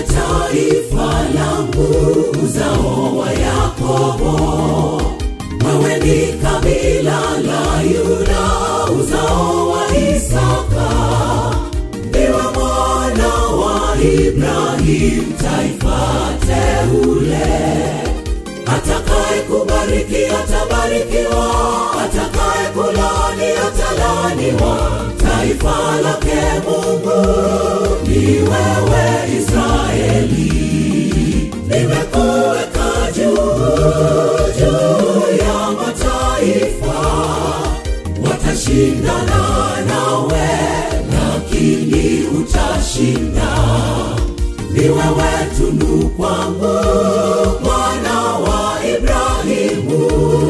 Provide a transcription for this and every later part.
taifa langu, uzao wa Yakobo. Wewe ni kabila la Yuda, uzao wa Isaka. Ndiwe mwana wa Ibrahim, taifa teule. Atakaye kubariki atabarikiwa, atakaye kulaani atalaaniwa. Taifa lake Mungu ni wewe Israeli. Nimekuweka juu juu ya mataifa, watashindana nawe, lakini utashinda. Ni wewe tunu kwangu, mwana wa Ibrahimu.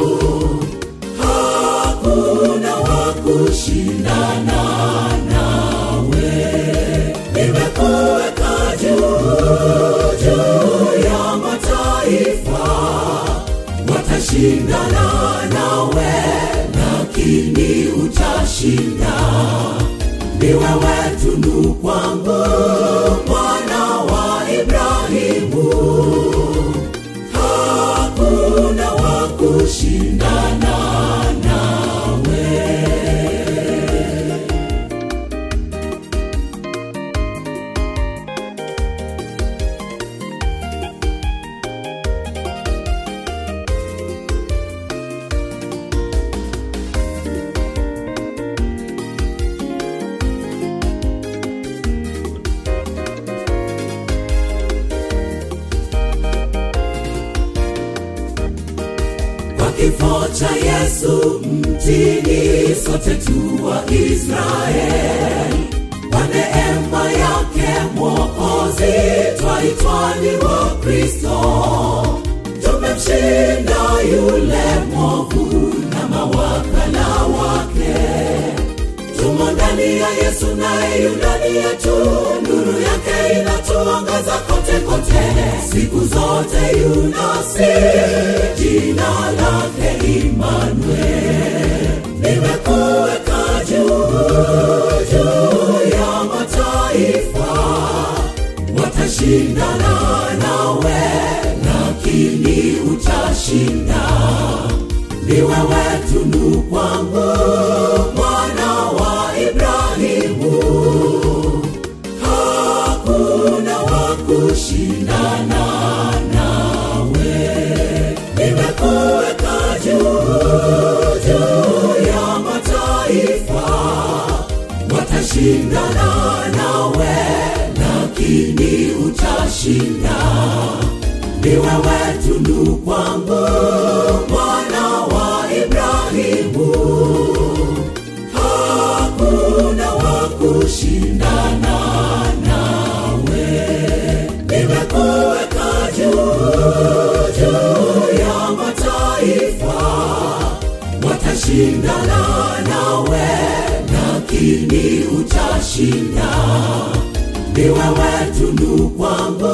Hakuna wa kushindana nawe. Nimekuweka juu juu ya mataifa, watashindana nawe, lakini utashinda. Ni wewe tunu kwangu, mwana wa Ibrahimu. Hakuna wa kushindana nawe. Kwa kifo cha Yesu mtini, sote tu wa Israeli. Kwa neema yake Mwokozi, twaitwa ni wa Kristo. Tumemshinda yule mwovu na mawakala wake. Tumo ndani ya Yesu naye yu ndani yetu, nuru yake inatuangaza kote kote, siku zote yu nasi, jina lake Imanuel. Nimekuweka juu juu ya mataifa, watashindana nawe, lakini utashinda. Ni wewe tunu kwangu, mwana wa Ibrahimu. Hakuna wa kushindana nawe. Nimekuweka juu juu ya mataifa, watashindana nawe, lakini utashinda. Ni wewe tunu kwangu, mwana wa Ibrahimu. Hakuna wa kushindana nawe. Nimekuweka juu juu ya mataifa, watashindana nawe, lakini utashinda. Ni wewe tunu kwangu,